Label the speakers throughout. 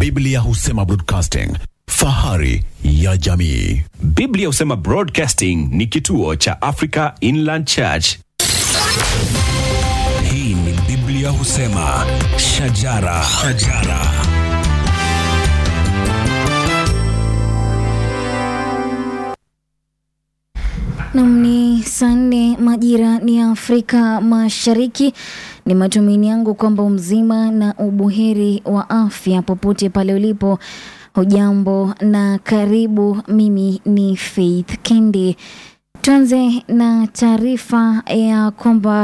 Speaker 1: Biblia husema broadcasting, fahari ya jamii.
Speaker 2: Biblia husema Broadcasting ni kituo cha Africa Inland Church.
Speaker 3: Hii ni Biblia husema shajara, shajara.
Speaker 4: Nam ni saa nne majira ni ya Afrika Mashariki. Ni matumaini yangu kwamba umzima na ubuheri wa afya popote pale ulipo. Hujambo na karibu. Mimi ni Faith Kendi. Tuanze na taarifa ya kwamba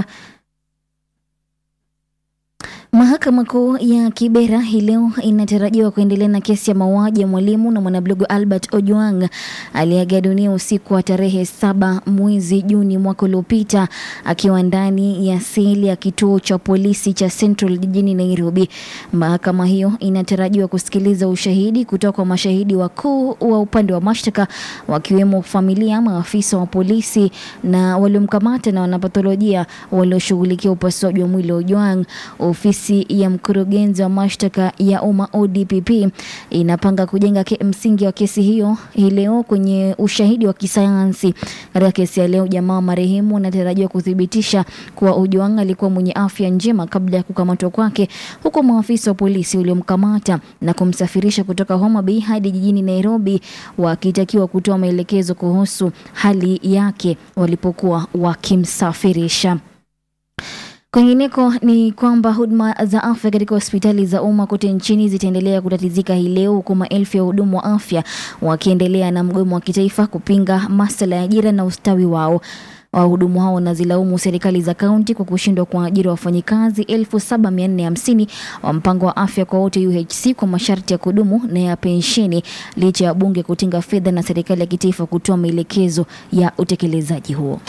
Speaker 4: Mahakama Kuu ya Kibera hii leo inatarajiwa kuendelea na kesi ya mauaji ya mwalimu na mwanablogu Albert Ojwang aliyeaga dunia usiku wa tarehe saba mwezi Juni mwaka uliopita akiwa ndani ya seli ya kituo cha polisi cha Central jijini Nairobi. Mahakama hiyo inatarajiwa kusikiliza ushahidi kutoka kwa mashahidi wakuu wa upande wa mashtaka wakiwemo familia, maafisa wa polisi na waliomkamata na wanapatholojia walioshughulikia upasuaji wa mwili wa Ojwang. Ofisi ya mkurugenzi wa mashtaka ya umma ODPP inapanga kujenga ke, msingi wa kesi hiyo hii leo kwenye ushahidi wa kisayansi. Katika kesi ya leo, jamaa wa marehemu wanatarajiwa kuthibitisha kuwa Ojwang alikuwa mwenye afya njema kabla ya kukamatwa kwake, huku maafisa wa polisi waliomkamata na kumsafirisha kutoka Homa Bay hadi jijini Nairobi wakitakiwa kutoa maelekezo kuhusu hali yake walipokuwa wakimsafirisha. Kwingineko ni kwamba huduma za afya katika hospitali za umma kote nchini zitaendelea kutatizika hii leo huku maelfu ya wahudumu wa afya wakiendelea na mgomo wa kitaifa kupinga masuala ya ajira na ustawi wao. Wahudumu hao wanazilaumu serikali za kaunti kwa kushindwa kuajiri wafanyikazi 7450 wa mpango wa afya kwa wote UHC kwa masharti ya kudumu na ya pensheni licha ya bunge kutenga fedha na serikali ya kitaifa kutoa maelekezo ya utekelezaji huo.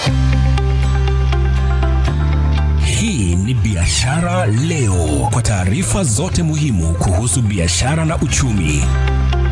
Speaker 3: Hii ni Biashara Leo, kwa taarifa zote muhimu kuhusu biashara na uchumi.